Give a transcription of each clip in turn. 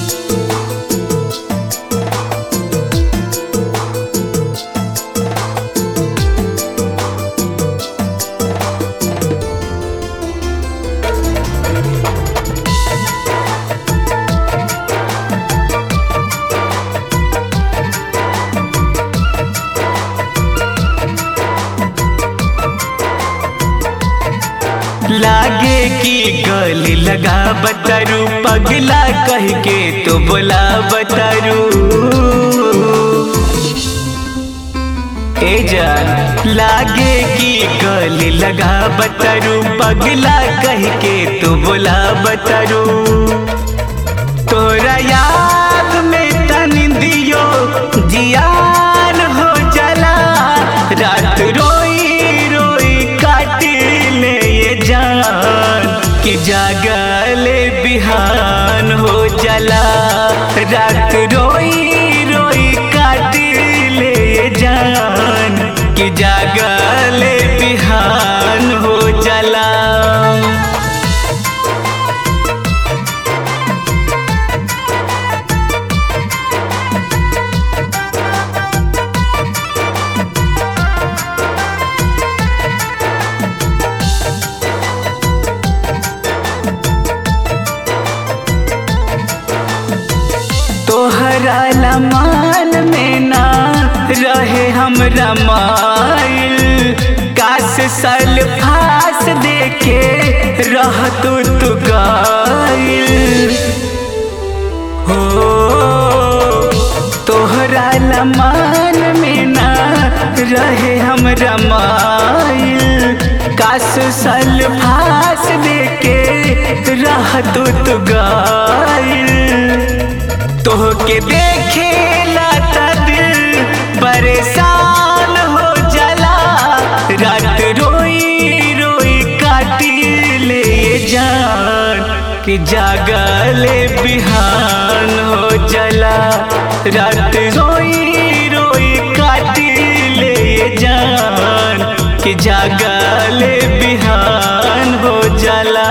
लागे की गली लगा बतारू पगला कह के तो बोला बतारू ए जान लागे की गली लगा बतारू पगला कह के तो बोला बतारू तोरा याद में तन दियो जियान हो जला रात रोई रोई काटी ले ये जान कि जागले बिहान हो जला रात रोई रोई काटी ले ये जान कि जागले बिहान हो जला तोहरा लमान में ना रहे हमरा माइल काश सल फास देखे रह तू तू गाइल हो तोहरा लमान में ना रहे हमरा माइल काश सल फास देखे रह तू तू गाइल तोहके देखे लाता दिल परेशान हो जला रात रोई रोई काटी ले जान कि जागले बिहान हो जला रात रोई रोई काटी ले जान कि जागले बिहान हो जला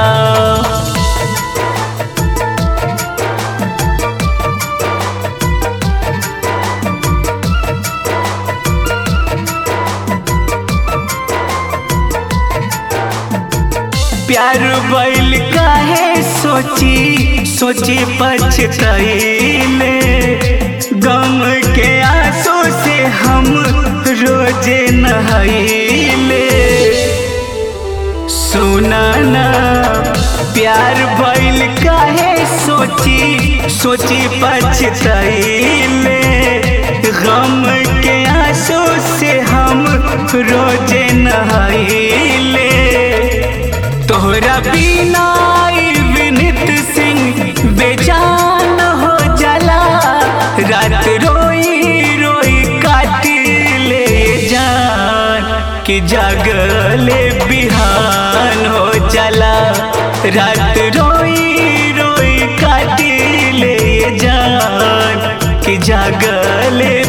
प्यार बैल काहे सोची सोची पछतैले गम के आंसू से हम रोजे नहैले सुना ना प्यार बैल काहे सोची सोची पछतैले गम के आंसू से हम रोजे नहैले तोहरा बिना विनित सिंह बेजान हो जला रात रोई रोई काटी ले जान कि जागले बिहान हो जला रात रोई रोई काटी ले जान कि जागले